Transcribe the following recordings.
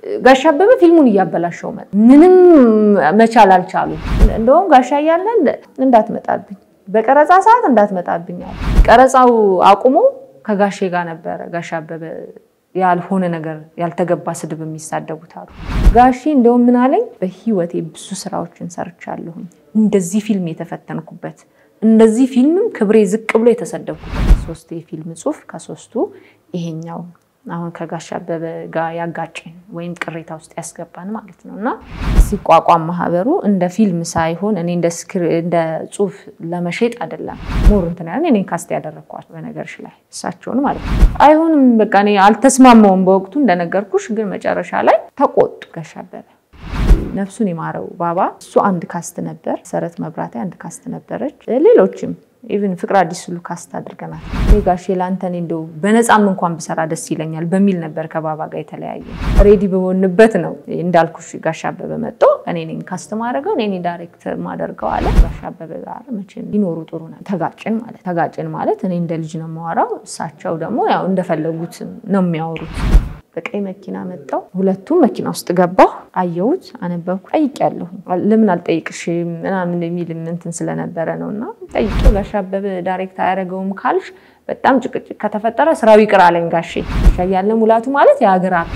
ጋሻ አበበ ፊልሙን እያበላሸው መጣ። ምንም መቻል አልቻሉም። እንደውም ጋሻ እያለ እንዳትመጣብኝ፣ በቀረጻ ሰዓት እንዳትመጣብኝ አለ። ቀረጻው አቁሞ ከጋሼ ጋር ነበረ ጋሻ አበበ ያልሆነ ነገር ያልተገባ ስድብ የሚሳደቡት አሉ። ጋሼ እንደውም ምን አለኝ፣ በህይወቴ ብዙ ስራዎችን ሰርቻለሁኝ እንደዚህ ፊልም የተፈተንኩበት እንደዚህ ፊልምም ክብሬ ዝቅ ብሎ የተሰደብኩበት ሶስት የፊልም ጽሁፍ ከሶስቱ ይሄኛው አሁን ከጋሽ አበበ ጋር ያጋጭን ወይም ቅሬታ ውስጥ ያስገባን ማለት ነው። እና ሲቋቋም ማህበሩ እንደ ፊልም ሳይሆን እኔ እንደ ጽሁፍ ለመሸጥ አይደለም ሞር እንትን ያለን እኔን ካስት ያደረግኳቸው በነገርሽ ላይ እሳቸውን ማለት ነው። አይሆንም በቃ እኔ አልተስማማውም በወቅቱ እንደነገርኩሽ፣ ግን መጨረሻ ላይ ተቆጡ ጋሽ አበበ ነፍሱን የማረው ባባ እሱ አንድ ካስት ነበር። መሰረት መብራቴ አንድ ካስት ነበረች። ሌሎችም ኢቭን ፍቅር አዲስ ሁሉ ካስት አድርገናል። ጋሼ ለአንተ እኔ እንደው በነፃም እንኳን ብሰራ ደስ ይለኛል በሚል ነበር ከባባ ጋር የተለያየ። ሬዲ በሆንበት ነው እንዳልኩሽ ጋሽ አበበ መጥቶ እኔ ነኝ ካስት ማድረገው እኔ ዳይሬክት ማደርገው አለ። ጋሽ አበበ ጋር መቼም ሊኖሩ ጥሩ ነው። ተጋጭን ማለት ተጋጭን ማለት እኔ እንደ ልጅ ነው የማወራው፣ እሳቸው ደግሞ ያው እንደፈለጉት ነው የሚያወሩት። በቀይ መኪና መጣው። ሁለቱም መኪና ውስጥ ገባሁ። አየሁት፣ አነበብኩ። ጠይቄያለሁ። ለምን አልጠይቅሽም ምናምን የሚል እንትን ስለነበረ ነው እና ጠይቄው ጋሽ አበበ ዳይሬክት አያደርገውም ካልሽ በጣም ጭቅጭቅ ከተፈጠረ ስራው ይቅር አለኝ ጋሼ። ያለ ሙላቱ ማለት የሀገር አክ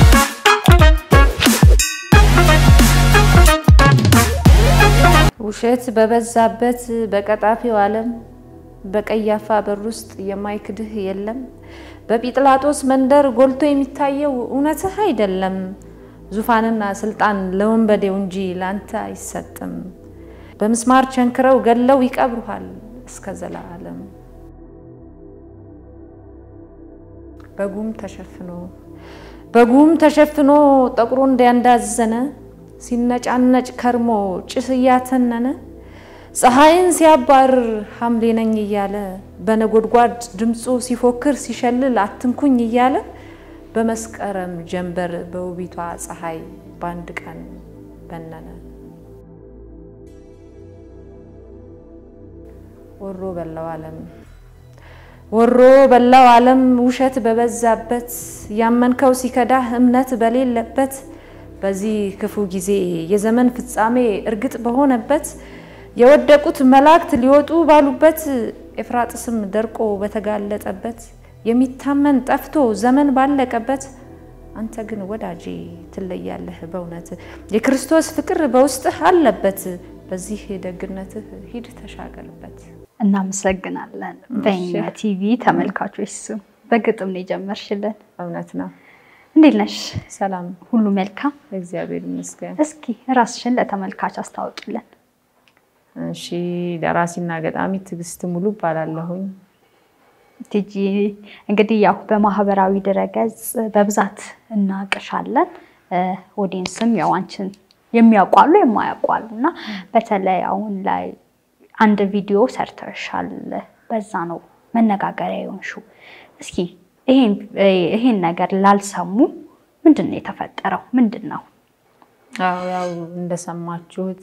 ውሸት በበዛበት በቀጣፊው ዓለም በቀያፋ በር ውስጥ የማይክድህ የለም። በጲጥላጦስ መንደር ጎልቶ የሚታየው እውነትህ አይደለም። ዙፋንና ስልጣን ለወንበዴው እንጂ ላንተ አይሰጥም። በምስማር ቸንክረው ገለው ይቀብሩሃል እስከ ዘላለም። በጉም ተሸፍኖ በጉም ተሸፍኖ ጠቁሮ እንዲያንዳዘነ ሲነጫነጭ ከርሞ ጭስ እያተነነ ፀሐይን ሲያባርር ሐምሌ ነኝ እያለ በነጎድጓድ ድምፁ ሲፎክር ሲሸልል አትንኩኝ እያለ በመስከረም ጀንበር በውቢቷ ፀሐይ በአንድ ቀን በነነ። ወሮ በላው ዓለም ወሮ በላው ዓለም ውሸት በበዛበት ያመንከው ሲከዳህ እምነት በሌለበት በዚህ ክፉ ጊዜ የዘመን ፍጻሜ እርግጥ በሆነበት የወደቁት መላእክት ሊወጡ ባሉበት ኤፍራጥስም ደርቆ በተጋለጠበት የሚታመን ጠፍቶ ዘመን ባለቀበት አንተ ግን ወዳጄ ትለያለህ በእውነት የክርስቶስ ፍቅር በውስጥህ አለበት። በዚህ ደግነትህ ሂድ ተሻገርበት። እናመሰግናለን። በእኛ ቲቪ ተመልካቾች ስም በግጥም ነው የጀመርሽልን። እውነት ነው። እንዴት ነሽ? ሰላም፣ ሁሉ መልካም? እግዚአብሔር ይመስገን። እስኪ ራስሽን ለተመልካች አስታውቂልን። እሺ፣ ደራሲና ገጣሚ ትዕግስት ሙሉ እባላለሁኝ። ቲጂ እንግዲህ ያው በማህበራዊ ድረገጽ በብዛት እናቅሻለን። ኦዲየንስም ያው አንቺን የሚያውቋሉ የማያውቋሉ እና በተለይ አሁን ላይ አንድ ቪዲዮ ሰርተሻል። በዛ ነው መነጋገሪያ የሆንሽው። እስኪ ይሄን ነገር ላልሰሙ ምንድን ነው የተፈጠረው? ምንድን ነው? አዎ ያው እንደሰማችሁት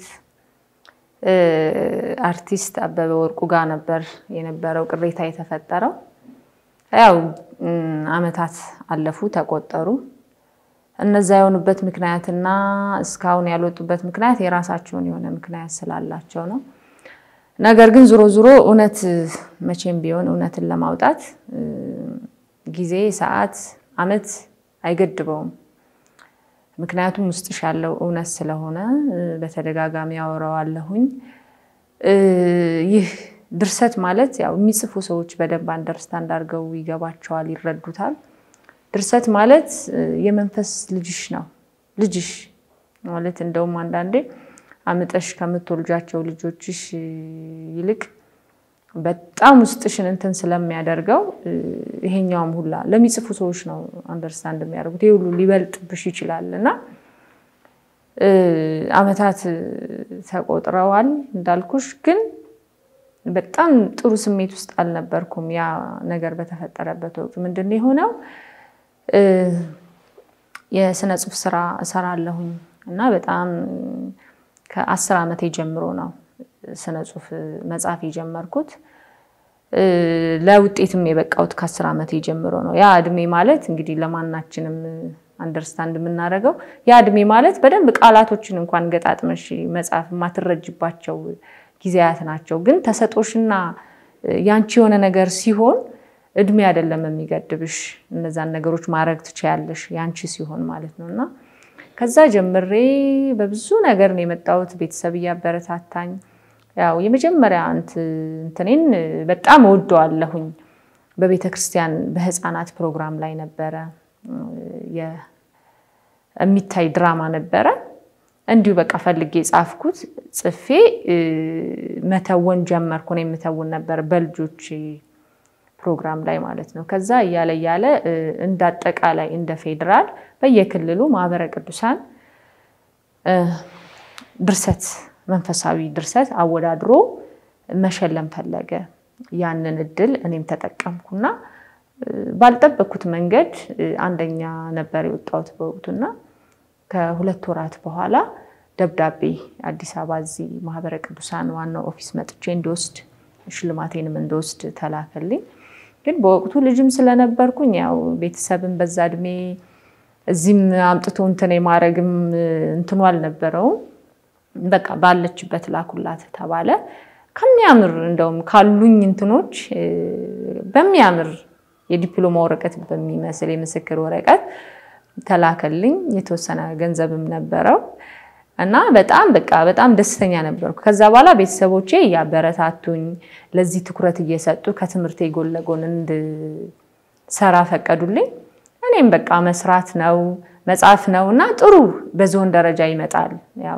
አርቲስት አበበ ወርቁ ጋር ነበር የነበረው ቅሬታ የተፈጠረው። ያው አመታት አለፉ ተቆጠሩ። እነዛ የሆኑበት ምክንያትና እስካሁን ያልወጡበት ምክንያት የራሳቸውን የሆነ ምክንያት ስላላቸው ነው። ነገር ግን ዞሮ ዞሮ እውነት መቼም ቢሆን እውነትን ለማውጣት ጊዜ፣ ሰዓት፣ አመት አይገድበውም። ምክንያቱም ውስጥሽ ያለው እውነት ስለሆነ በተደጋጋሚ ያወራዋለሁኝ። ይህ ድርሰት ማለት ያው የሚጽፉ ሰዎች በደንብ አንደርስታንድ አድርገው ይገባቸዋል፣ ይረዱታል። ድርሰት ማለት የመንፈስ ልጅሽ ነው። ልጅሽ ማለት እንደውም አንዳንዴ አምጠሽ ከምትወልጃቸው ልጆችሽ ይልቅ በጣም ውስጥሽን እንትን ስለሚያደርገው ይሄኛውም ሁላ ለሚጽፉ ሰዎች ነው አንደርስታንድ የሚያደርጉት። ይሄ ሁሉ ሊበልጥብሽ ይችላል እና አመታት ተቆጥረዋል እንዳልኩሽ፣ ግን በጣም ጥሩ ስሜት ውስጥ አልነበርኩም። ያ ነገር በተፈጠረበት ወቅት ምንድን ነው የሆነው? የስነ ጽሁፍ ስራ እሰራለሁኝ እና በጣም ከአስር ዓመቴ ጀምሮ ነው ስነ ጽሁፍ መጻፍ የጀመርኩት። ለውጤትም የበቃሁት ከአስር ዓመቴ ጀምሮ ነው። ያ እድሜ ማለት እንግዲህ ለማናችንም አንደርስታንድ የምናደርገው ያ እድሜ ማለት በደንብ ቃላቶችን እንኳን ገጣጥመሽ መጽሐፍ የማትረጅባቸው ጊዜያት ናቸው። ግን ተሰጦሽና ያንቺ የሆነ ነገር ሲሆን እድሜ አይደለም የሚገድብሽ። እነዛን ነገሮች ማድረግ ትችያለሽ ያንቺ ሲሆን ማለት ነው እና ከዛ ጀምሬ በብዙ ነገር ነው የመጣሁት። ቤተሰብ እያበረታታኝ ያው የመጀመሪያ እንትኔን በጣም እወደዋለሁኝ። በቤተ ክርስቲያን በህፃናት ፕሮግራም ላይ ነበረ የሚታይ ድራማ ነበረ። እንዲሁ በቃ ፈልጌ ጻፍኩት። ጽፌ መተወን ጀመርኩ። እኔ የምተውን ነበር በልጆች ፕሮግራም ላይ ማለት ነው። ከዛ እያለ እያለ እንደ አጠቃላይ እንደ ፌዴራል በየክልሉ ማህበረ ቅዱሳን ድርሰት መንፈሳዊ ድርሰት አወዳድሮ መሸለም ፈለገ። ያንን እድል እኔም ተጠቀምኩና ባልጠበቅኩት መንገድ አንደኛ ነበር የወጣሁት በወቅቱና ከሁለት ወራት በኋላ ደብዳቤ አዲስ አበባ እዚህ ማህበረ ቅዱሳን ዋናው ኦፊስ መጥቼ እንዲወስድ ሽልማቴንም እንዲወስድ ተላከልኝ። ግን በወቅቱ ልጅም ስለነበርኩኝ ያው ቤተሰብን በዛ እድሜ እዚህም አምጥቶ እንትን የማድረግም እንትኑ አልነበረውም። በቃ ባለችበት ላኩላት ተባለ። ከሚያምር እንደውም ካሉኝ እንትኖች በሚያምር የዲፕሎማ ወረቀት በሚመስል የምስክር ወረቀት ተላከልኝ። የተወሰነ ገንዘብም ነበረው እና በጣም በቃ በጣም ደስተኛ ነበርኩ። ከዛ በኋላ ቤተሰቦቼ እያበረታቱኝ ለዚህ ትኩረት እየሰጡ ከትምህርቴ ጎን ለጎን እንድሰራ ፈቀዱልኝ። እኔም በቃ መስራት ነው መጻፍ ነው እና ጥሩ በዞን ደረጃ ይመጣል። ያው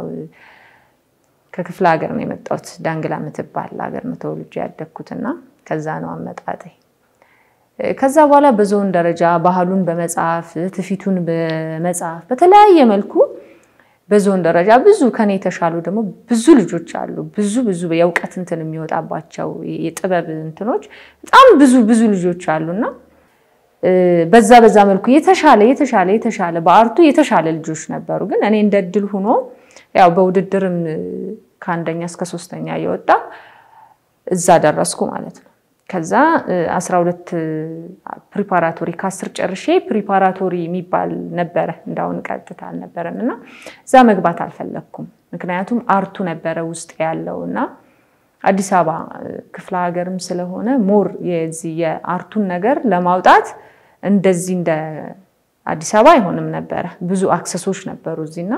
ከክፍለ ሀገር ነው የመጣሁት። ዳንግላ የምትባል ሀገር ነው ተወልጄ ያደግኩትና ከዛ ነው አመጣጤ። ከዛ በኋላ በዞን ደረጃ ባህሉን በመጻፍ ትውፊቱን በመጻፍ በተለያየ መልኩ በዞን ደረጃ ብዙ ከኔ የተሻሉ ደግሞ ብዙ ልጆች አሉ። ብዙ ብዙ የእውቀት እንትን የሚወጣባቸው የጥበብ እንትኖች በጣም ብዙ ብዙ ልጆች አሉና በዛ በዛ መልኩ የተሻለ የተሻለ የተሻለ በአርቱ የተሻለ ልጆች ነበሩ። ግን እኔ እንደ እድል ሆኖ ያው በውድድርም ከአንደኛ እስከ ሶስተኛ እየወጣ እዛ ደረስኩ ማለት ነው። ከዛ 12 ፕሪፓራቶሪ ከአስር ጨርሼ ፕሪፓራቶሪ የሚባል ነበረ እንዳሁን ቀጥታ አልነበረም እና እዛ መግባት አልፈለግኩም። ምክንያቱም አርቱ ነበረ ውስጥ ያለው እና አዲስ አበባ ክፍለ ሀገርም ስለሆነ ሞር የዚህ የአርቱን ነገር ለማውጣት እንደዚህ እንደ አዲስ አበባ አይሆንም ነበረ። ብዙ አክሰሶች ነበሩ እዚህና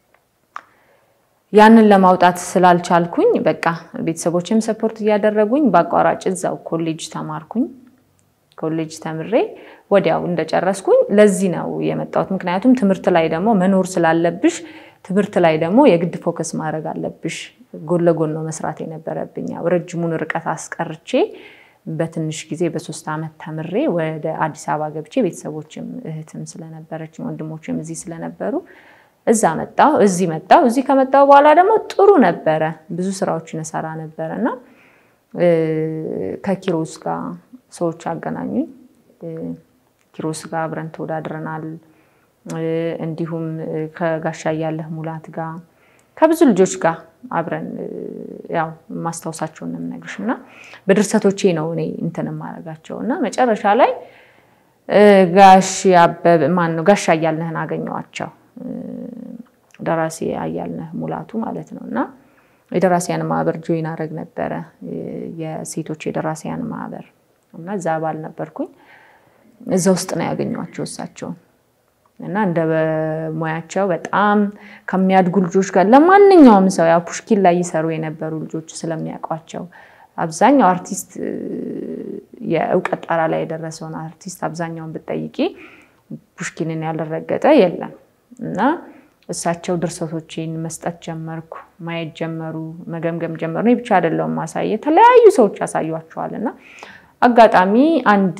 ያንን ለማውጣት ስላልቻልኩኝ በቃ ቤተሰቦችም ሰፖርት እያደረጉኝ በአቋራጭ እዛው ኮሌጅ ተማርኩኝ። ኮሌጅ ተምሬ ወዲያው እንደጨረስኩኝ ለዚህ ነው የመጣሁት። ምክንያቱም ትምህርት ላይ ደግሞ መኖር ስላለብሽ ትምህርት ላይ ደግሞ የግድ ፎከስ ማድረግ አለብሽ። ጎን ለጎን ነው መስራት የነበረብኝ። ያው ረጅሙን ርቀት አስቀርቼ በትንሽ ጊዜ በሶስት ዓመት ተምሬ ወደ አዲስ አበባ ገብቼ ቤተሰቦችም እህትም ስለነበረችኝ ወንድሞችም እዚህ ስለነበሩ እዛ መጣሁ፣ እዚህ መጣሁ። እዚህ ከመጣሁ በኋላ ደግሞ ጥሩ ነበረ፣ ብዙ ስራዎችን እሰራ ነበረ እና ከኪሮስ ጋር ሰዎች አገናኙኝ። ኪሮስ ጋር አብረን ተወዳድረናል። እንዲሁም ከጋሻ እያለህ ሙላት ጋር ከብዙ ልጆች ጋር አብረን ያው ማስታወሳቸውን ነው የምነግርሽ እና በድርሰቶቼ ነው እኔ እንትን የማደርጋቸው እና መጨረሻ ላይ ጋሽ አበበ ማን ነው ጋሻ እያልነህን አገኘዋቸው ደራሲ አያልነህ ሙላቱ ማለት ነው እና የደራሲያን ማህበር ጆይን አደረግ ነበረ የሴቶች የደራሲያን ማህበር እና እዛ አባል ነበርኩኝ። እዛ ውስጥ ነው ያገኘኋቸው እሳቸውን እና እንደ ሙያቸው በጣም ከሚያድጉ ልጆች ጋር ለማንኛውም ሰው ያው ፑሽኪን ላይ ይሰሩ የነበሩ ልጆች ስለሚያውቋቸው አብዛኛው አርቲስት የእውቀት ጣራ ላይ የደረሰውን አርቲስት አብዛኛውን ብጠይቂ ፑሽኪንን ያልረገጠ የለም እና እሳቸው ድርሰቶችን መስጠት ጀመርኩ። ማየት ጀመሩ፣ መገምገም ጀመሩ። እኔ ብቻ አይደለሁም ማሳየ የተለያዩ ሰዎች ያሳዩቸዋል እና አጋጣሚ አንድ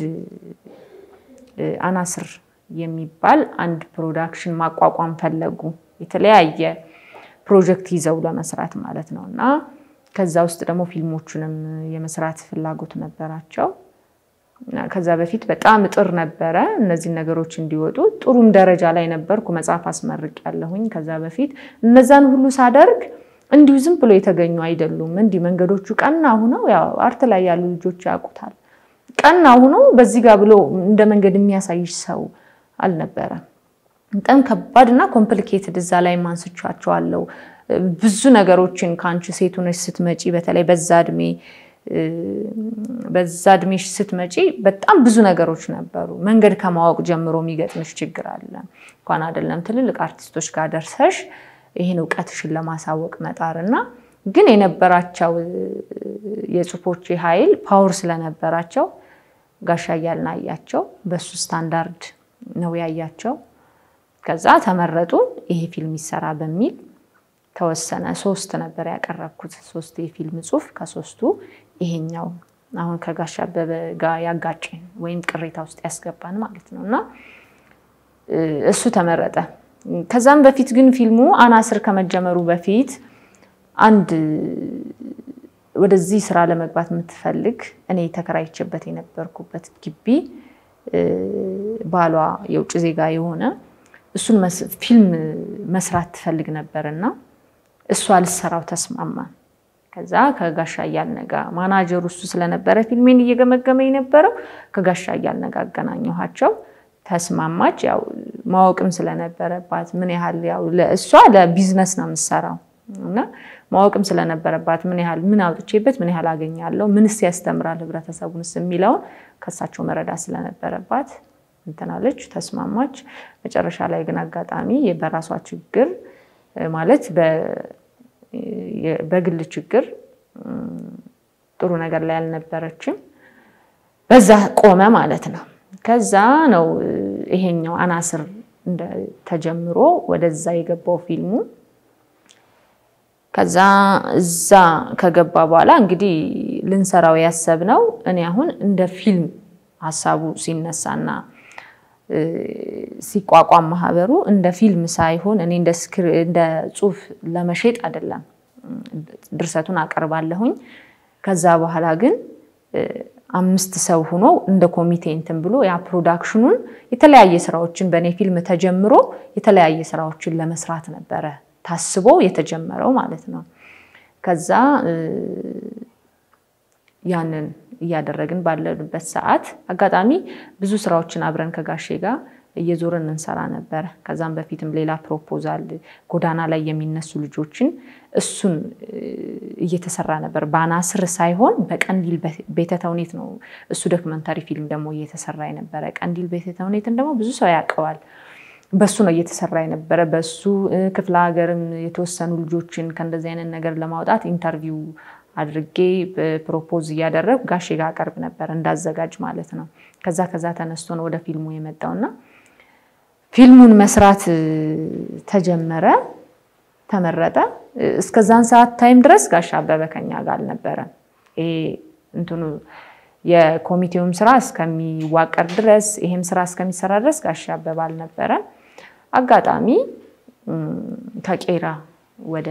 አናስር የሚባል አንድ ፕሮዳክሽን ማቋቋም ፈለጉ። የተለያየ ፕሮጀክት ይዘው ለመስራት ማለት ነው እና ከዛ ውስጥ ደግሞ ፊልሞቹንም የመስራት ፍላጎት ነበራቸው። ከዛ በፊት በጣም እጥር ነበረ እነዚህ ነገሮች እንዲወጡ። ጥሩም ደረጃ ላይ ነበርኩ። መጽሐፍ አስመርቅ ያለሁኝ ከዛ በፊት እነዛን ሁሉ ሳደርግ እንዲሁ ዝም ብሎ የተገኙ አይደሉም። እንዲህ መንገዶቹ ቀና ሁነው ያው አርት ላይ ያሉ ልጆች ያውቁታል። ቀና ሁኖ በዚህ ጋር ብሎ እንደ መንገድ የሚያሳይሽ ሰው አልነበረም በጣም ከባድ እና ኮምፕሊኬትድ እዛ ላይ ማንስቻቸዋለሁ። ብዙ ነገሮችን ከአንቺ ሴት ሆነሽ ስትመጪ በተለይ በዛ እድሜ በዛ እድሜሽ ስትመጪ በጣም ብዙ ነገሮች ነበሩ። መንገድ ከማወቅ ጀምሮ የሚገጥምሽ ችግር አለ። እንኳን አይደለም ትልልቅ አርቲስቶች ጋር ደርሰሽ ይህን እውቀትሽን ለማሳወቅ መጣር እና ግን የነበራቸው የጽሁፎች ኃይል ፓወር ስለነበራቸው ጋሻ እያልን አያቸው። በሱ ስታንዳርድ ነው ያያቸው። ከዛ ተመረጡ። ይሄ ፊልም ይሰራ በሚል ተወሰነ። ሶስት ነበር ያቀረብኩት፣ ሶስት የፊልም ጽሁፍ። ከሶስቱ ይሄኛው አሁን ከጋሻ አበበ ጋር ያጋጨን ወይም ቅሬታ ውስጥ ያስገባን ማለት ነው እና እሱ ተመረጠ። ከዛም በፊት ግን ፊልሙ አናስር ከመጀመሩ በፊት አንድ ወደዚህ ስራ ለመግባት የምትፈልግ እኔ ተከራይቼበት የነበርኩበት ግቢ ባሏ የውጭ ዜጋ የሆነ እሱን ፊልም መስራት ትፈልግ ነበር እና እሱ አልሰራው ተስማማ። ከዛ ከጋሻ እያልነ ጋር ማናጀሩ እሱ ስለነበረ ፊልሜን እየገመገመ የነበረው ከጋሻ እያልነ ጋር አገናኘኋቸው። ተስማማች። ያው ማወቅም ስለነበረባት ምን ያህል ያው እሷ ለቢዝነስ ነው የምትሰራው እና ማወቅም ስለነበረባት ምን ያህል ምን አውጥቼበት ምን ያህል አገኛለሁ፣ ምንስ ያስተምራል ህብረተሰቡንስ የሚለውን ከሳቸው መረዳት ስለነበረባት እንትናለች፣ ተስማማች። መጨረሻ ላይ ግን አጋጣሚ በራሷ ችግር ማለት በግል ችግር ጥሩ ነገር ላይ አልነበረችም። በዛ ቆመ ማለት ነው። ከዛ ነው ይሄኛው አናስር ተጀምሮ ወደዛ የገባው ፊልሙ። ከዛ እዛ ከገባ በኋላ እንግዲህ ልንሰራው ያሰብነው እኔ አሁን እንደ ፊልም ሀሳቡ ሲነሳና ሲቋቋም ማህበሩ እንደ ፊልም ሳይሆን እኔ እንደ ጽሁፍ ለመሸጥ አይደለም። ድርሰቱን አቀርባለሁኝ። ከዛ በኋላ ግን አምስት ሰው ሆኖ እንደ ኮሚቴ እንትን ብሎ ያ ፕሮዳክሽኑን የተለያየ ስራዎችን በእኔ ፊልም ተጀምሮ የተለያየ ስራዎችን ለመስራት ነበረ ታስቦ የተጀመረው ማለት ነው። ከዛ ያንን እያደረግን ባለንበት ሰዓት አጋጣሚ ብዙ ስራዎችን አብረን ከጋሼ ጋር እየዞርን እንሰራ ነበረ። ከዛም በፊትም ሌላ ፕሮፖዛል ጎዳና ላይ የሚነሱ ልጆችን እሱን እየተሰራ ነበር። በአናስር ሳይሆን በቀንዲል ቤተ ተውኔት ነው እሱ ዶክመንታሪ ፊልም ደግሞ እየተሰራ የነበረ። ቀንዲል ቤተ ተውኔትን ደግሞ ብዙ ሰው ያውቀዋል። በሱ ነው እየተሰራ የነበረ። በሱ ክፍለ ሀገርም የተወሰኑ ልጆችን ከእንደዚህ አይነት ነገር ለማውጣት ኢንተርቪው አድርጌ ፕሮፖዝ እያደረግ ጋሼ ጋር አቀርብ ነበር እንዳዘጋጅ ማለት ነው። ከዛ ከዛ ተነስቶ ነው ወደ ፊልሙ የመጣውና ፊልሙን መስራት ተጀመረ፣ ተመረጠ። እስከዛን ሰዓት ታይም ድረስ ጋሻ አበበ ከኛ ጋር አልነበረም። ይሄ እንትኑ የኮሚቴውም ስራ እስከሚዋቀር ድረስ ይሄም ስራ እስከሚሰራ ድረስ ጋሻ አበበ አልነበረም። አጋጣሚ ከቄራ ወደ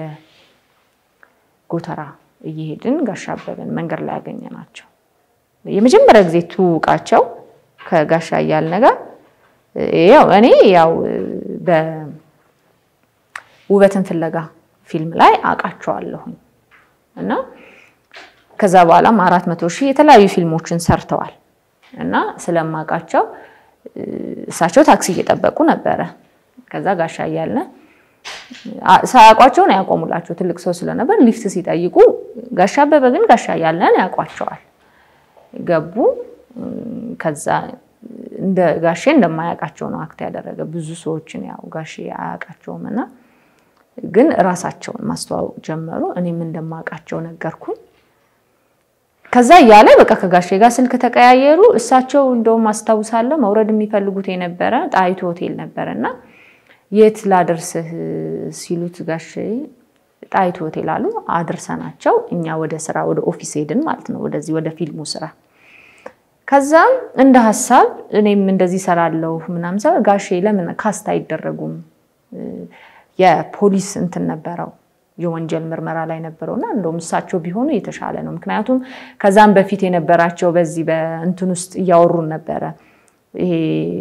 ጎተራ እየሄድን ጋሻ አበበን መንገድ ላይ ያገኘናቸው የመጀመሪያ ጊዜ ትውውቃቸው ከጋሻ እያልነ ጋር ያው እኔ ያው በውበትን ፍለጋ ፊልም ላይ አውቃቸዋለሁኝ እና ከዛ በኋላም አራት መቶ ሺህ የተለያዩ ፊልሞችን ሰርተዋል እና ስለማውቃቸው እሳቸው ታክሲ እየጠበቁ ነበረ። ከዛ ጋሻ እያልነ ሳያውቋቸው ነው ያቆሙላቸው። ትልቅ ሰው ስለነበር ሊፍት ሲጠይቁ ጋሻ አበበ ግን ጋሻ እያልነን ያውቋቸዋል። ገቡ። ከዛ እንደ ጋሼ እንደማያውቃቸው ነው አክት ያደረገ። ብዙ ሰዎችን ያው ጋሼ አያውቃቸውም እና ግን ራሳቸውን ማስተዋወቅ ጀመሩ። እኔም እንደማውቃቸው ነገርኩኝ። ከዛ እያለ በቃ ከጋሼ ጋር ስልክ ተቀያየሩ። እሳቸው እንደውም አስታውሳለሁ መውረድ የሚፈልጉት የነበረ ጣይቱ ሆቴል ነበረ እና የት ላደርስህ ሲሉት ጋሼ ጣይቱ ሆቴል አሉ። አድርሰናቸው እኛ ወደ ስራ ወደ ኦፊስ ሄድን ማለት ነው፣ ወደዚህ ወደ ፊልሙ ስራ። ከዛም እንደ ሀሳብ እኔም እንደዚህ ሰራለሁ ምናምን ሰ ጋሼ ለምን ካስት አይደረጉም? የፖሊስ እንትን ነበረው የወንጀል ምርመራ ላይ ነበረው እና እንደውም እሳቸው ቢሆኑ የተሻለ ነው። ምክንያቱም ከዛም በፊት የነበራቸው በዚህ በእንትን ውስጥ እያወሩን ነበረ። ይሄ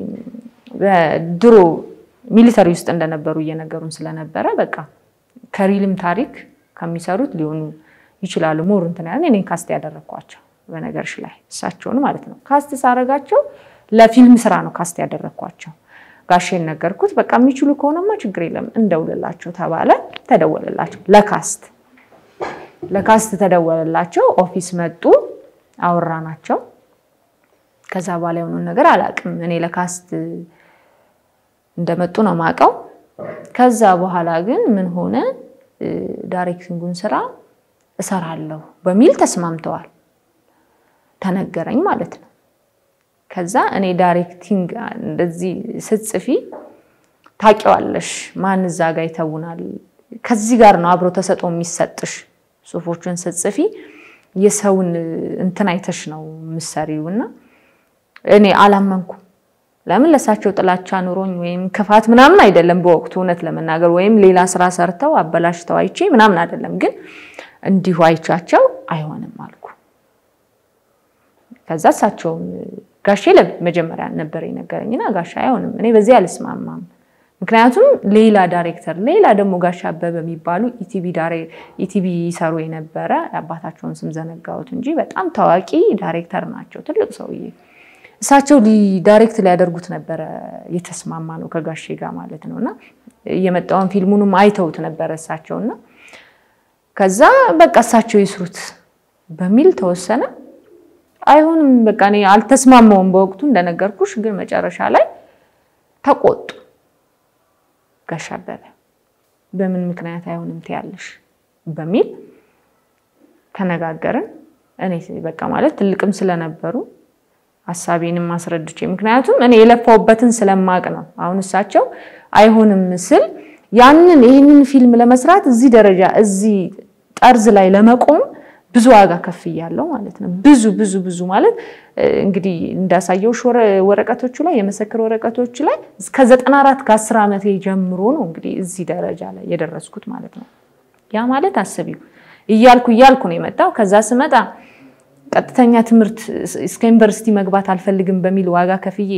ድሮ ሚሊተሪ ውስጥ እንደነበሩ እየነገሩን ስለነበረ በቃ ከሪልም ታሪክ ከሚሰሩት ሊሆኑ ይችላሉ። ሞር እንትን ያለ እኔን ካስት ያደረግኳቸው በነገርሽ ላይ እሳቸውን ማለት ነው። ካስት ሳረጋቸው ለፊልም ስራ ነው ካስት ያደረግኳቸው። ጋሼን ነገርኩት። በቃ የሚችሉ ከሆነማ ችግር የለም እንደውልላቸው ተባለ። ተደወለላቸው ለካስት ለካስት ተደወለላቸው። ኦፊስ መጡ፣ አወራናቸው። ከዛ በኋላ የሆነውን ነገር አላውቅም። እኔ ለካስት እንደመጡ ነው የማውቀው። ከዛ በኋላ ግን ምን ሆነ፣ ዳይሬክቲንጉን ስራ እሰራለሁ በሚል ተስማምተዋል። ተነገረኝ ማለት ነው። ከዛ እኔ ዳይሬክቲንግ እንደዚህ ስትጽፊ ታውቂዋለሽ፣ ማን እዛ ጋ ይተውናል። ከዚህ ጋር ነው አብሮ ተሰጦ የሚሰጥሽ። ጽሁፎችን ስትጽፊ የሰውን እንትን አይተሽ ነው የምትሰሪው እና እኔ አላመንኩም። ለምን ለእሳቸው ጥላቻ ኑሮኝ ወይም ክፋት ምናምን አይደለም በወቅቱ እውነት ለመናገር ወይም ሌላ ስራ ሰርተው አበላሽተው አይቼ ምናምን አይደለም። ግን እንዲሁ አይቻቸው አይሆንም አልኩ። ከዛ እሳቸውም ጋሼ መጀመሪያ ነበር የነገረኝና ጋሻ አይሆንም፣ እኔ በዚህ አልስማማም። ምክንያቱም ሌላ ዳይሬክተር ሌላ ደግሞ ጋሻ አበበ የሚባሉ ኢቲቪ ይሰሩ የነበረ አባታቸውን ስም ዘነጋሁት እንጂ በጣም ታዋቂ ዳይሬክተር ናቸው። ትልቅ ሰውዬ እሳቸው ዳይሬክት ሊያደርጉት ነበረ የተስማማ ነው ከጋሼ ጋር ማለት ነው። እና የመጣውን ፊልሙንም አይተውት ነበረ እሳቸውና ከዛ በቃ እሳቸው ይስሩት በሚል ተወሰነ። አይሆንም በቃ እኔ አልተስማማውም በወቅቱ እንደነገርኩሽ፣ ግን መጨረሻ ላይ ተቆጡ። ጋሽ አበበ በምን ምክንያት አይሆንም ትያለሽ በሚል ተነጋገርን። እኔ በቃ ማለት ትልቅም ስለነበሩ ሀሳቤንም አስረድቼ ምክንያቱም እኔ የለፋውበትን ስለማቅ ነው። አሁን እሳቸው አይሆንም ስል ያንን ይህንን ፊልም ለመስራት እዚህ ደረጃ እዚህ ጠርዝ ላይ ለመቆም ብዙ ዋጋ ከፍ እያለው ማለት ነው። ብዙ ብዙ ብዙ ማለት እንግዲህ እንዳሳየውሽ ወረቀቶቹ ላይ የመሰክር ወረቀቶቹ ላይ እስከ ዘጠና አራት ከአስር ዓመቴ ጀምሮ ነው እንግዲህ እዚህ ደረጃ ላይ የደረስኩት ማለት ነው። ያ ማለት አስቢው እያልኩ እያልኩ ነው የመጣው። ከዛ ስመጣ ቀጥተኛ ትምህርት እስከ ዩኒቨርሲቲ መግባት አልፈልግም በሚል ዋጋ ከፍዬ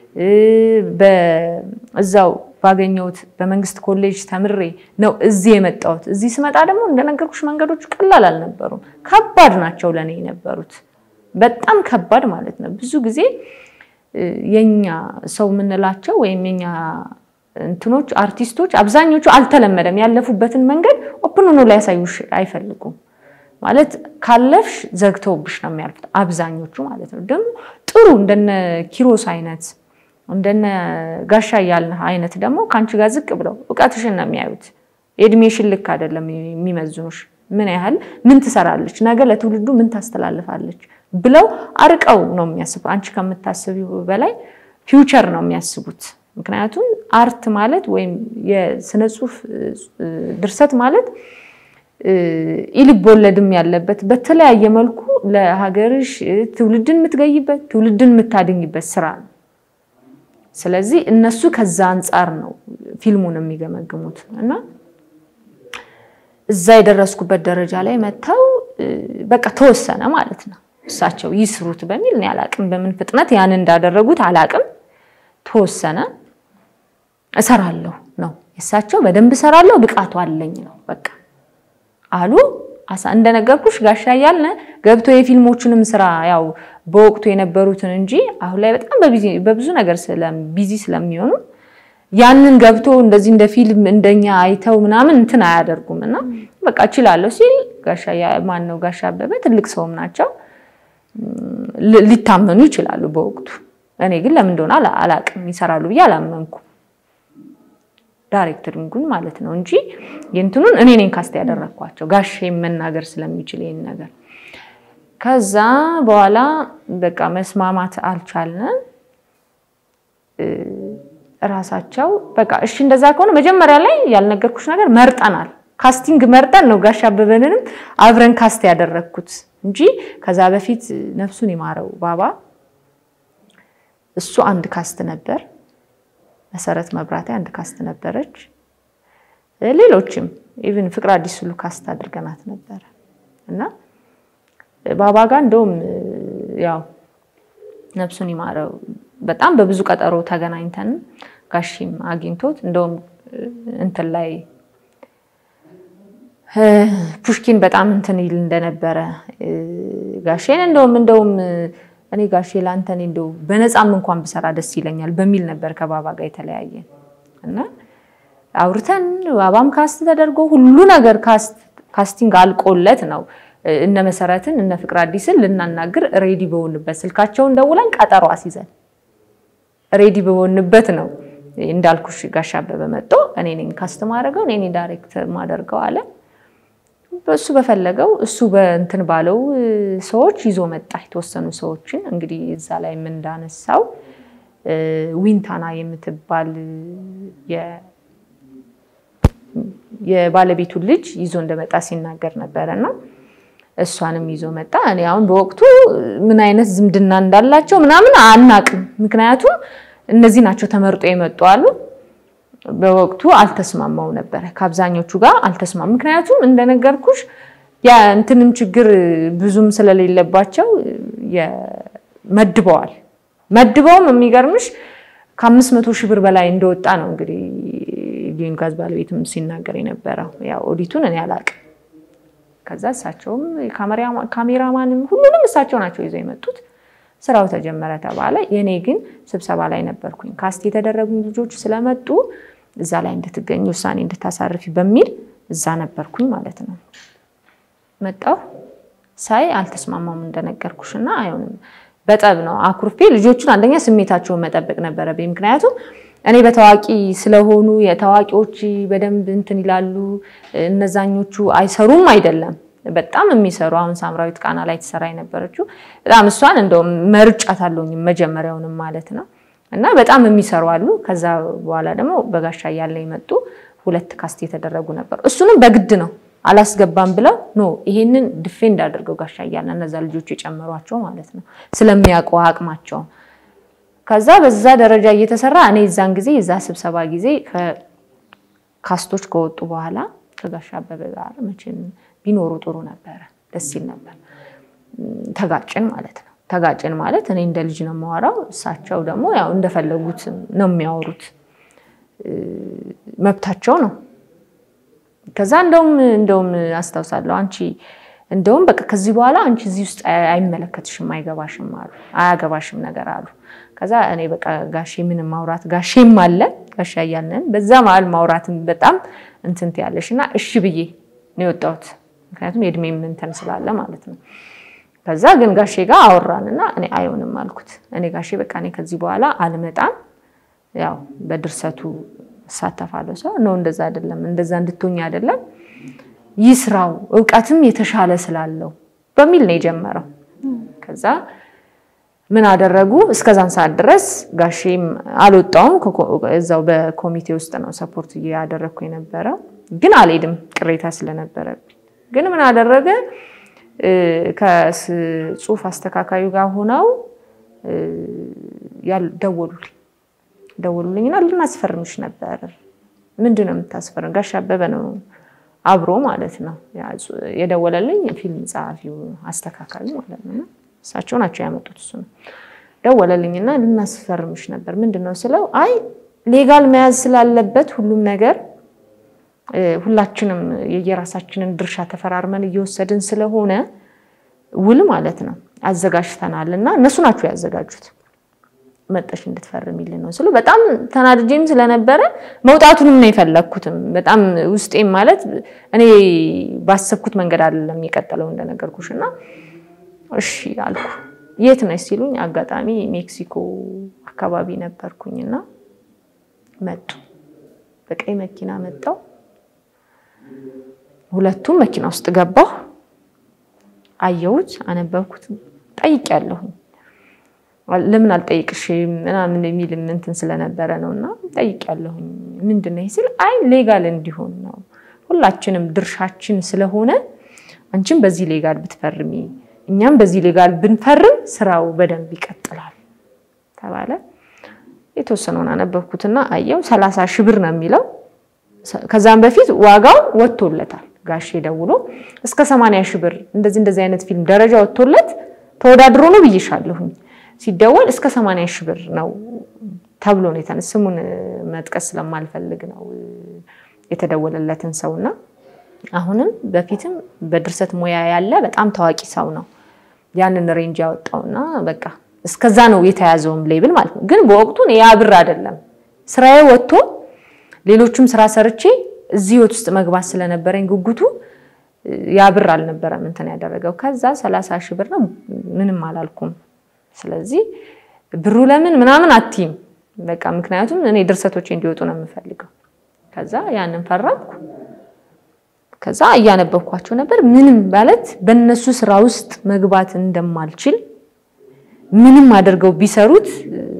እዛው ባገኘሁት በመንግስት ኮሌጅ ተምሬ ነው እዚህ የመጣሁት። እዚህ ስመጣ ደግሞ እንደነገርኩሽ መንገዶቹ ቀላል አልነበሩም፣ ከባድ ናቸው ለእኔ የነበሩት በጣም ከባድ ማለት ነው። ብዙ ጊዜ የኛ ሰው የምንላቸው ወይም የኛ እንትኖች አርቲስቶች አብዛኞቹ አልተለመደም። ያለፉበትን መንገድ ኦፕን ሆኖ ሊያሳዩሽ አይፈልጉም። ማለት ካለፍሽ ዘግተውብሽ ነው የሚያልፉት አብዛኞቹ ማለት ነው። ደግሞ ጥሩ እንደነ ኪሮስ አይነት እንደነ ጋሻ እያልንህ አይነት ደግሞ ከአንቺ ጋር ዝቅ ብለው እውቀትሽን ነው የሚያዩት። የእድሜሽን ልክ አይደለም የሚመዝኑሽ። ምን ያህል ምን ትሰራለች፣ ነገ ለትውልዱ ምን ታስተላልፋለች ብለው አርቀው ነው የሚያስቡ። አንቺ ከምታስቢው በላይ ፊውቸር ነው የሚያስቡት። ምክንያቱም አርት ማለት ወይም የስነ ጽሁፍ ድርሰት ማለት ኢልብ ወለድም ያለበት በተለያየ መልኩ ለሀገርሽ ትውልድን የምትገይበት ትውልድን የምታድኝበት ስራ ነው። ስለዚህ እነሱ ከዛ አንጻር ነው ፊልሙን የሚገመግሙት እና እዛ የደረስኩበት ደረጃ ላይ መጥተው በቃ ተወሰነ ማለት ነው። እሳቸው ይስሩት በሚል እኔ አላቅም፣ በምን ፍጥነት ያን እንዳደረጉት አላቅም። ተወሰነ። እሰራለሁ ነው የእሳቸው በደንብ እሰራለሁ ብቃቱ አለኝ ነው በቃ አሉ። እንደነገርኩሽ ጋሻ እያልን ገብቶ የፊልሞቹንም ስራ ያው በወቅቱ የነበሩትን እንጂ አሁን ላይ በጣም በብዙ ነገር ቢዚ ስለሚሆኑ ያንን ገብቶ እንደዚህ እንደ ፊልም እንደኛ አይተው ምናምን እንትን አያደርጉም። እና በቃ እችላለሁ ሲል ማን ነው ጋሻ አበበ ትልቅ ሰውም ናቸው፣ ሊታመኑ ይችላሉ በወቅቱ። እኔ ግን ለምን እንደሆነ አላቅም ይሰራሉ ብዬ አላመንኩም። ዳይሬክተሪንጉን ማለት ነው እንጂ የእንትኑን እኔ ነኝ ካስት ያደረግኳቸው ጋሼ መናገር ስለሚችል ይህን ነገር። ከዛ በኋላ በቃ መስማማት አልቻልንም። እራሳቸው በቃ እሺ እንደዛ ከሆነ መጀመሪያ ላይ ያልነገርኩሽ ነገር መርጠናል። ካስቲንግ መርጠን ነው ጋሽ አበበንንም አብረን ካስት ያደረግኩት እንጂ ከዛ በፊት ነፍሱን ይማረው ባባ እሱ አንድ ካስት ነበር። መሰረት መብራቴ አንድ ካስት ነበረች። ሌሎችም ኢቭን ፍቅር አዲስ ሁሉ ካስት አድርገናት ነበረ እና ባባ ጋር እንደውም ያው ነፍሱን ይማረው በጣም በብዙ ቀጠሮ ተገናኝተን ጋሺም አግኝቶት እንደውም እንትን ላይ ፑሽኪን በጣም እንትን ይል እንደነበረ ጋሼን እንደውም እንደውም እኔ ጋሼ ለአንተ እኔ እንደው በነፃም እንኳን ብሰራ ደስ ይለኛል በሚል ነበር ከባባ ጋር የተለያየን እና አውርተን ባባም ካስት ተደርጎ ሁሉ ነገር ካስቲንግ አልቆለት ነው እነ መሰረትን እነ ፍቅር አዲስን ልናናግር ሬዲ በሆንበት ስልካቸውን ደውለን ቀጠሮ አስይዘን ሬዲ በሆንበት ነው እንዳልኩሽ ጋሽ አበበ መጥቶ እኔ ነኝ ካስት ማድረገው እኔ ነኝ ዳይሬክት ማደርገው አለ። እሱ በፈለገው እሱ በእንትን ባለው ሰዎች ይዞ መጣ። የተወሰኑ ሰዎችን እንግዲህ እዛ ላይ የምንዳነሳው ዊንታና የምትባል የባለቤቱን ልጅ ይዞ እንደመጣ ሲናገር ነበረ እና እሷንም ይዞ መጣ። እኔ አሁን በወቅቱ ምን አይነት ዝምድና እንዳላቸው ምናምን አናቅም። ምክንያቱም እነዚህ ናቸው ተመርጦ የመጡ አሉ። በወቅቱ አልተስማማው ነበረ ከአብዛኞቹ ጋር አልተስማም። ምክንያቱም እንደነገርኩሽ የእንትንም ችግር ብዙም ስለሌለባቸው መድበዋል። መድበውም የሚገርምሽ ከአምስት መቶ ሺህ ብር በላይ እንደወጣ ነው እንግዲህ ጊዮን ጋዝ ባለቤትም ሲናገር የነበረው ያው ኦዲቱን እኔ አላቅም። ከዛ እሳቸውም ካሜራማንም ሁሉንም እሳቸው ናቸው ይዘው የመጡት። ስራው ተጀመረ ተባለ። የኔ ግን ስብሰባ ላይ ነበርኩኝ። ካስት የተደረጉ ልጆች ስለመጡ እዛ ላይ እንድትገኝ ውሳኔ እንድታሳርፊ በሚል እዛ ነበርኩኝ ማለት ነው። መጣሁ ሳይ አልተስማማም እንደነገርኩሽ እና አይሆንም በጠብ ነው አኩርፌ ልጆቹን አንደኛ ስሜታቸውን መጠበቅ ነበረብኝ። ምክንያቱም እኔ በታዋቂ ስለሆኑ የታዋቂዎች በደንብ እንትን ይላሉ፣ እነዛኞቹ አይሰሩም አይደለም በጣም የሚሰሩ አሁን ሳምራዊት ቃና ላይ ትሰራ የነበረችው በጣም እሷን እንደውም መርጫት አለውኝም መጀመሪያውንም ማለት ነው። እና በጣም የሚሰሩ አሉ። ከዛ በኋላ ደግሞ በጋሻ እያለ የመጡ ሁለት ካስት የተደረጉ ነበሩ። እሱንም በግድ ነው አላስገባም ብለው ኖ ይሄንን ዲፌንድ አድርገው ጋሻ እያለ እነዛ ልጆች የጨመሯቸው ማለት ነው ስለሚያውቁ አቅማቸው። ከዛ በዛ ደረጃ እየተሰራ እኔ እዛን ጊዜ የዛ ስብሰባ ጊዜ ካስቶች ከወጡ በኋላ ከጋሻ አበበ ጋር መቼም ቢኖሩ ጥሩ ነበረ፣ ደስ ይል ነበር። ተጋጭን ማለት ነው። ተጋጭን ማለት እኔ እንደ ልጅ ነው የማወራው፣ እሳቸው ደግሞ ያው እንደፈለጉት ነው የሚያወሩት፣ መብታቸው ነው። ከዛ እንደውም እንደውም አስታውሳለሁ አንቺ እንደውም በቃ ከዚህ በኋላ አንቺ እዚህ ውስጥ አይመለከትሽም፣ አይገባሽም አሉ፣ አያገባሽም ነገር አሉ። ከዛ እኔ በቃ ጋሼ ምንም ማውራት ጋሼም አለ ጋሻ እያለን በዛ መሀል ማውራትን በጣም እንትንት ያለሽ እና እሺ ብዬ ነው የወጣሁት። ምክንያቱም የእድሜም እንትን ስላለ ማለት ነው። ከዛ ግን ጋሼ ጋር አወራንና እኔ አይሆንም አልኩት። እኔ ጋሼ በቃ እኔ ከዚህ በኋላ አልመጣም፣ ያው በድርሰቱ እሳተፋለሁ። ሰው ነው እንደዛ አይደለም፣ እንደዛ እንድትሆኝ አይደለም፣ ይስራው እውቀትም የተሻለ ስላለው በሚል ነው የጀመረው። ከዛ ምን አደረጉ? እስከዛን ሰዓት ድረስ ጋሼም አልወጣውም። እዛው በኮሚቴ ውስጥ ነው ሰፖርት እያደረግኩ የነበረው፣ ግን አልሄድም ቅሬታ ስለነበረብኝ። ግን ምን አደረገ? ከጽሁፍ አስተካካዩ ጋር ሆነው ደወሉልኝ ደወሉልኝና ልናስፈርምሽ ነበር። ምንድን ነው የምታስፈርም? ጋሽ አበበ ነው አብሮ ማለት ነው የደወለልኝ፣ ፊልም ጸሐፊው አስተካካዩ ማለት ነው። እሳቸው ናቸው ያመጡት። እሱ ነው ደወለልኝና ልናስፈርምሽ ነበር። ምንድን ነው ስለው፣ አይ ሌጋል መያዝ ስላለበት ሁሉም ነገር ሁላችንም የየራሳችንን ድርሻ ተፈራርመን እየወሰድን ስለሆነ ውል ማለት ነው አዘጋጅተናል እና እነሱ ናቸው ያዘጋጁት መጠሽ እንድትፈርሚልን ነው ስሉ በጣም ተናድጄም ስለነበረ መውጣቱንም ነው የፈለግኩትም። በጣም ውስጤም ማለት እኔ ባሰብኩት መንገድ አይደለም የቀጠለው እንደነገርኩሽ እና እሺ አልኩ። የት ነሽ ሲሉኝ አጋጣሚ ሜክሲኮ አካባቢ ነበርኩኝና መጡ። በቀይ መኪና መጣው። ሁለቱም መኪና ውስጥ ገባሁ። አየሁት፣ አነበብኩት፣ ጠይቄያለሁኝ ለምን አልጠይቅሽም ምናምን የሚል እንትን ስለነበረ ነው እና ጠይቄያለሁኝ። ምንድን ነው ሲል አይ ሌጋል እንዲሆን ነው ሁላችንም ድርሻችን ስለሆነ አንቺም በዚህ ሌጋል ብትፈርሚ እኛም በዚህ ሌጋል ብንፈርም ስራው በደንብ ይቀጥላል ተባለ። የተወሰነውን አነበብኩትና አየው ሰላሳ ሺህ ብር ነው የሚለው። ከዛም በፊት ዋጋው ወጥቶለታል። ጋሼ ደውሎ እስከ ሰማንያ ሺህ ብር እንደዚህ እንደዚህ አይነት ፊልም ደረጃ ወጥቶለት ተወዳድሮ ነው ብዬሻለሁኝ ሲደወል እስከ ሰማንያ ሺህ ብር ነው ተብሎ ነው የተነ ስሙን መጥቀስ ስለማልፈልግ ነው የተደወለለትን ሰውና አሁንም በፊትም በድርሰት ሙያ ያለ በጣም ታዋቂ ሰው ነው ያንን ሬንጅ ያወጣውና በቃ እስከዛ ነው የተያዘውም ሌብል ማለት ነው። ግን በወቅቱ ያ ብር አይደለም ስራዬ ወጥቶ ሌሎቹም ስራ ሰርቼ እዚህ ህይወት ውስጥ መግባት ስለነበረኝ ጉጉቱ ያ ብር አልነበረም እንትን ያደረገው። ከዛ ሰላሳ ሺህ ብር ነው ምንም አላልኩም። ስለዚህ ብሩ ለምን ምናምን አትይም በቃ ምክንያቱም እኔ ድርሰቶቼ እንዲወጡ ነው የምፈልገው። ከዛ ያንን ፈረምኩ። ከዛ እያነበብኳቸው ነበር። ምንም ማለት በእነሱ ስራ ውስጥ መግባት እንደማልችል ምንም አድርገው ቢሰሩት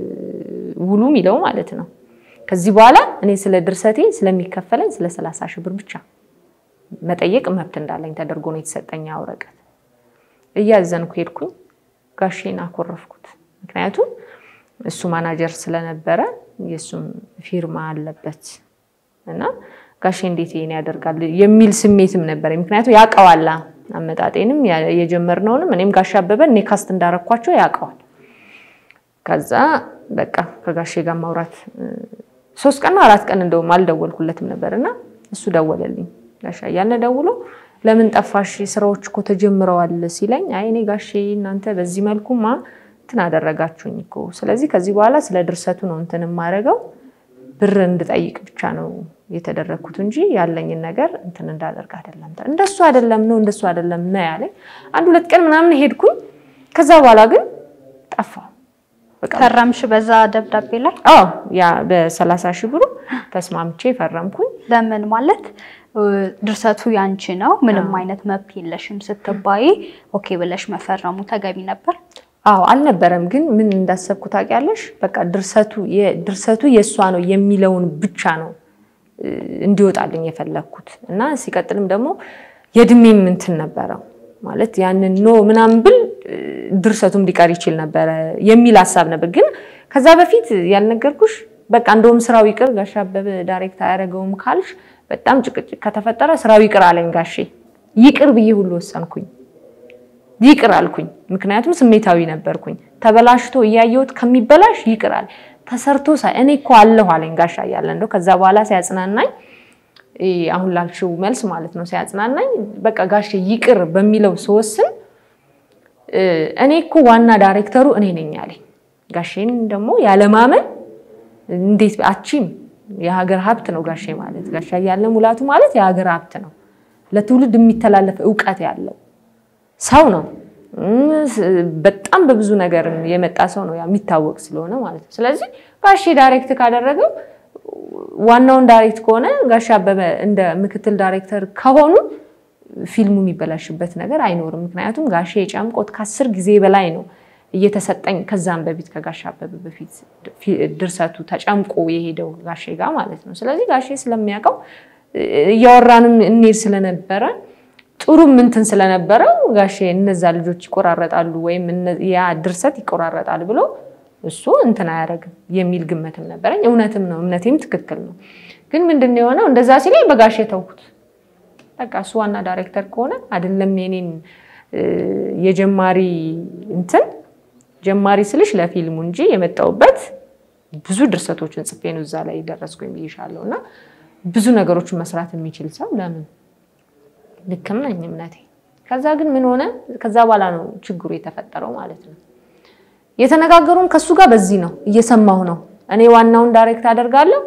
ውሉ የሚለው ማለት ነው። ከዚህ በኋላ እኔ ስለ ድርሰቴ ስለሚከፈለኝ ስለ ሰላሳ ሺህ ብር ብቻ መጠየቅ መብት እንዳለኝ ተደርጎ ነው የተሰጠኝ ወረቀት። እያዘንኩ ሄድኩኝ። ጋሼን አኮረፍኩት። ምክንያቱም እሱ ማናጀር ስለነበረ የእሱም ፊርማ አለበት እና ጋሼ እንዴት ይሄን ያደርጋል የሚል ስሜትም ነበረኝ። ምክንያቱም ያውቀዋል አመጣጤንም የጀመርነውንም እኔም ጋሼ አበበን እኔ ካስት እንዳረኳቸው ያውቀዋል። ከዛ በቃ ከጋሼ ጋር ማውራት ሶስት ቀን አራት ቀን እንደውም አልደወልኩለትም ነበር እና እሱ ደወለልኝ። ጋሻ እያለ ደውሎ ለምን ጠፋሽ? ስራዎች እኮ ተጀምረዋል ሲለኝ አይ እኔ ጋሼ እናንተ በዚህ መልኩማ እንትን አደረጋችሁኝ እኮ ስለዚህ ከዚህ በኋላ ስለ ድርሰቱ ነው እንትን የማደርገው ብር እንድጠይቅ ብቻ ነው የተደረግኩት እንጂ ያለኝን ነገር እንትን እንዳደርግ አይደለም። እንደሱ አይደለም ነው እንደሱ አይደለም ነው ያለኝ። አንድ ሁለት ቀን ምናምን ሄድኩኝ። ከዛ በኋላ ግን ጠፋሁ። ፈረምሽ በዛ ደብዳቤ ላይ? አዎ ያ በሰላሳ ሺህ ብሩ ተስማምቼ ፈረምኩኝ። ለምን ማለት ድርሰቱ ያንቺ ነው፣ ምንም አይነት መብት የለሽም ስትባይ ኦኬ ብለሽ መፈረሙ ተገቢ ነበር? አዎ አልነበረም። ግን ምን እንዳሰብኩ ታውቂያለሽ? በቃ ድርሰቱ ድርሰቱ የእሷ ነው የሚለውን ብቻ ነው እንዲወጣልኝ የፈለግኩት እና ሲቀጥልም ደግሞ የእድሜም እንትን ነበረው ማለት ያንን ኖ ምናምን ብል ድርሰቱም ሊቀር ይችል ነበረ የሚል ሀሳብ ነበር። ግን ከዛ በፊት ያልነገርኩሽ በቃ እንደውም ስራው ይቅር ጋሽ አበበ ዳይሬክት አያደርገውም ካልሽ በጣም ጭቅጭቅ ከተፈጠረ ስራው ይቅር አለኝ ጋሼ። ይቅር ብዬ ሁሉ ወሰንኩኝ። ይቅር አልኩኝ። ምክንያቱም ስሜታዊ ነበርኩኝ። ተበላሽቶ እያየሁት ከሚበላሽ ይቅር አለ። ተሰርቶ ሳይ እኔ እኮ አለሁ አለኝ ጋሻ እያለ እንደው ከዛ በኋላ ሲያጽናናኝ አሁን ላልሽው መልስ ማለት ነው ሲያጽናናኝ በቃ ጋሼ ይቅር በሚለው ስወስን እኔ እኮ ዋና ዳይሬክተሩ እኔ ነኝ አለኝ። ጋሼን ደግሞ ያለማመን እንዴት አቺም የሀገር ሀብት ነው ጋሼ ማለት ጋሻ እያለ ሙላቱ ማለት የሀገር ሀብት ነው። ለትውልድ የሚተላለፍ እውቀት ያለው ሰው ነው። በጣም በብዙ ነገር የመጣ ሰው ነው የሚታወቅ ስለሆነ ማለት ነው። ስለዚህ ጋሼ ዳይሬክት ካደረገው ዋናውን ዳይሬክት ከሆነ ጋሼ አበበ እንደ ምክትል ዳይሬክተር ከሆኑ ፊልሙ የሚበላሽበት ነገር አይኖርም። ምክንያቱም ጋሼ የጫምቆት ከአስር ጊዜ በላይ ነው እየተሰጠኝ ከዛም በፊት ከጋሼ አበበ በፊት ድርሰቱ ተጨምቆ የሄደው ጋሼ ጋር ማለት ነው። ስለዚህ ጋሼ ስለሚያውቀው እያወራንም እንሄድ ስለነበረ ጥሩም እንትን ስለነበረው ጋሼ እነዛ ልጆች ይቆራረጣሉ ወይም ያ ድርሰት ይቆራረጣል ብሎ እሱ እንትን አያደርግም የሚል ግምትም ነበረኝ። እውነትም ነው፣ እምነቴም ትክክል ነው። ግን ምንድን ነው የሆነው? እንደዛ ሲለኝ በጋሼ ተውኩት። በቃ እሱ ዋና ዳይሬክተር ከሆነ አይደለም የኔን የጀማሪ እንትን ጀማሪ ስልሽ ለፊልሙ እንጂ የመጣውበት ብዙ ድርሰቶችን ጽፌ ነው እዛ ላይ ደረስኩኝ ብዬሻለሁ። እና ብዙ ነገሮችን መስራት የሚችል ሰው ለምን ልክም ነኝ እምነቴ። ከዛ ግን ምን ሆነ? ከዛ በኋላ ነው ችግሩ የተፈጠረው ማለት ነው። የተነጋገሩን ከሱ ጋር በዚህ ነው፣ እየሰማሁ ነው። እኔ ዋናውን ዳይሬክት አደርጋለሁ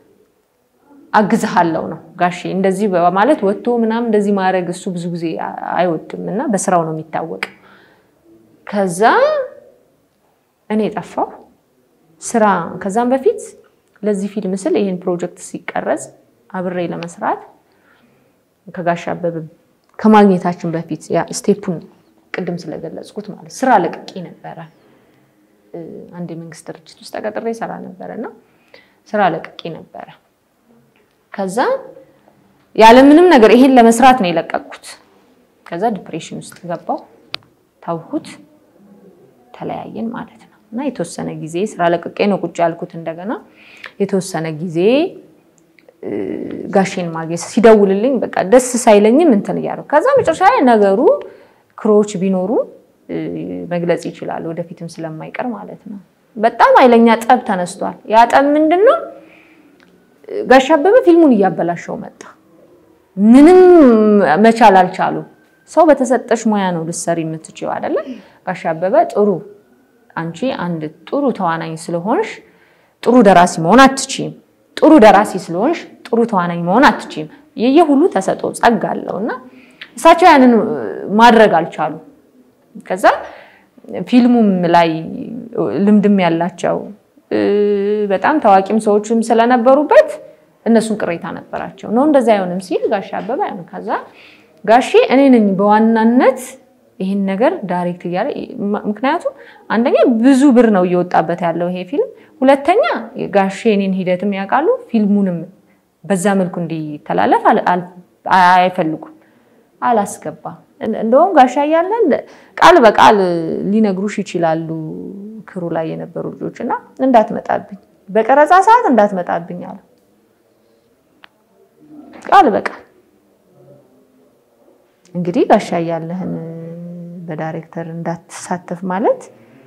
አግዝሃለሁ ነው ጋሼ። እንደዚህ በማለት ወጥቶ ምናምን እንደዚህ ማድረግ እሱ ብዙ ጊዜ አይወድም እና በስራው ነው የሚታወቅ። ከዛ እኔ ጠፋሁ ስራ። ከዛም በፊት ለዚህ ፊልም ስል ይህን ፕሮጀክት ሲቀረጽ አብሬ ለመስራት ከጋሽ አበበ ከማግኘታችን በፊት ስቴፑን ቅድም ስለገለጽኩት ማለት ስራ ለቅቄ ነበረ። አንድ የመንግስት ድርጅት ውስጥ ተቀጥሬ ሰራ ነበረ እና ስራ ለቅቄ ነበረ። ከዛ ያለምንም ነገር ይሄን ለመስራት ነው የለቀቅኩት። ከዛ ዲፕሬሽን ውስጥ ገባው፣ ታውኩት፣ ተለያየን ማለት ነው እና የተወሰነ ጊዜ ስራ ለቅቄ ነው ቁጭ ያልኩት። እንደገና የተወሰነ ጊዜ ጋሼን ማግኘት ሲደውልልኝ በቃ ደስ ሳይለኝም እንትን እያደረኩ ከዛ መጨረሻ ላይ ነገሩ ክሮች ቢኖሩ መግለጽ ይችላል፣ ወደፊትም ስለማይቀር ማለት ነው። በጣም ኃይለኛ ጠብ ተነስቷል። ያ ጠብ ምንድን ነው? ጋሽ አበበ ፊልሙን እያበላሸው መጣ። ምንም መቻል አልቻሉም። ሰው በተሰጠሽ ሙያ ነው ልትሰሪ የምትችይው አይደለም። ጋሽ አበበ ጥሩ አንቺ አንድ ጥሩ ተዋናኝ ስለሆንሽ ጥሩ ደራሲ መሆን አትችይም። ጥሩ ደራሲ ስለሆንሽ ጥሩ ተዋናኝ መሆን አትችይም። የየሁሉ ተሰጥኦ ጸጋ አለው እና እሳቸው ያንን ማድረግ አልቻሉ። ከዛ ፊልሙም ላይ ልምድም ያላቸው በጣም ታዋቂም ሰዎችም ስለነበሩበት እነሱን ቅሬታ ነበራቸው። ነው እንደዛ አይሆንም ሲል ጋሼ አበበ አይሆንም። ከዛ ጋሼ እኔ ነኝ በዋናነት ይህን ነገር ዳይሬክት እያለ ምክንያቱም አንደኛ ብዙ ብር ነው እየወጣበት ያለው ይሄ ፊልም፣ ሁለተኛ ጋሼ እኔን ሂደትም ያውቃሉ፣ ፊልሙንም በዛ መልኩ እንዲተላለፍ አይፈልጉም። አላስገባም። እንደውም ጋሻ እያለን ቃል በቃል ሊነግሩሽ ይችላሉ ክሩ ላይ የነበሩ ልጆች እና እንዳትመጣብኝ በቀረጻ ሰዓት እንዳትመጣብኝ አለ ቃል በቃል እንግዲህ ጋሻ እያለህን በዳይሬክተር እንዳትሳተፍ ማለት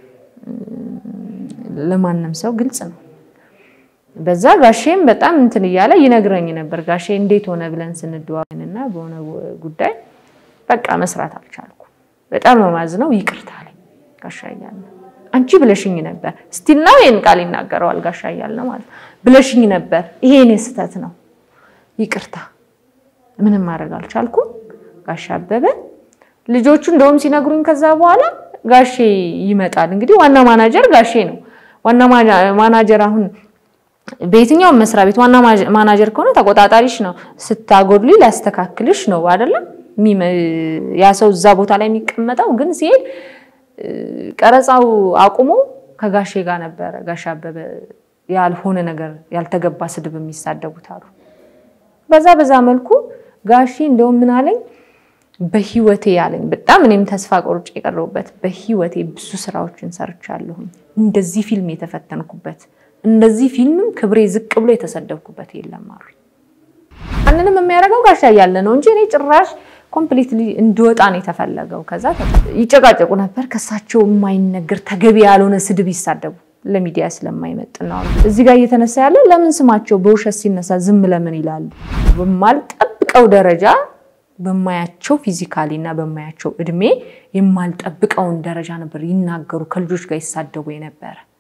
ለማንም ሰው ግልጽ ነው። በዛ ጋሼም በጣም እንትን እያለ ይነግረኝ ነበር። ጋሼ እንዴት ሆነ ብለን ስንደዋወልና በሆነ ጉዳይ በቃ መስራት አልቻልኩም። በጣም ነው ማዝነው። ይቅርታ አለኝ ጋሻ እያለ አንቺ ብለሽኝ ነበር። ስቲል ነው ይሄን ቃል ይናገረዋል ጋሻ እያለ ማለት ብለሽኝ ነበር። ይሄ እኔ ስህተት ነው፣ ይቅርታ። ምንም ማድረግ አልቻልኩም። ጋሻ አበበ ልጆቹ እንደውም ሲነግሩኝ ከዛ በኋላ ጋሼ ይመጣል። እንግዲህ ዋና ማናጀር ጋሼ ነው። ዋና ማናጀር አሁን በየትኛውም መስሪያ ቤት ዋና ማናጀር ከሆነ ተቆጣጣሪሽ ነው። ስታጎድሊ ሊያስተካክልሽ ነው አይደለም ያ ሰው እዛ ቦታ ላይ የሚቀመጠው። ግን ሲሄድ ቀረጻው አቁሞ ከጋሼ ጋር ነበረ ጋሼ አበበ ያልሆነ ነገር ያልተገባ ስድብ የሚሳደቡት አሉ። በዛ በዛ መልኩ ጋሼ እንደውም ምን አለኝ በህይወቴ ያለኝ በጣም እኔም ተስፋ ቆርጬ የቀረቡበት በህይወቴ ብዙ ስራዎችን ሰርቻለሁኝ እንደዚህ ፊልም የተፈተንኩበት እንደዚህ ፊልምም ክብሬ ዝቅ ብሎ የተሰደብኩበት የለም አሉ። ማንንም የሚያደርገው ጋሻ እያለ ነው እንጂ እኔ ጭራሽ ኮምፕሊትሊ እንድወጣ ነው የተፈለገው። ከዛ ይጨቃጨቁ ነበር። ከሳቸው የማይነገር ተገቢ ያልሆነ ስድብ ይሳደቡ ለሚዲያ ስለማይመጥን ነው። እዚህ ጋር እየተነሳ ያለው ለምን ስማቸው በውሸት ሲነሳ ዝም ለምን ይላሉ? በማልጠብቀው ደረጃ በማያቸው ፊዚካሊ እና በማያቸው እድሜ የማልጠብቀውን ደረጃ ነበር ይናገሩ፣ ከልጆች ጋር ይሳደቡ የነበረ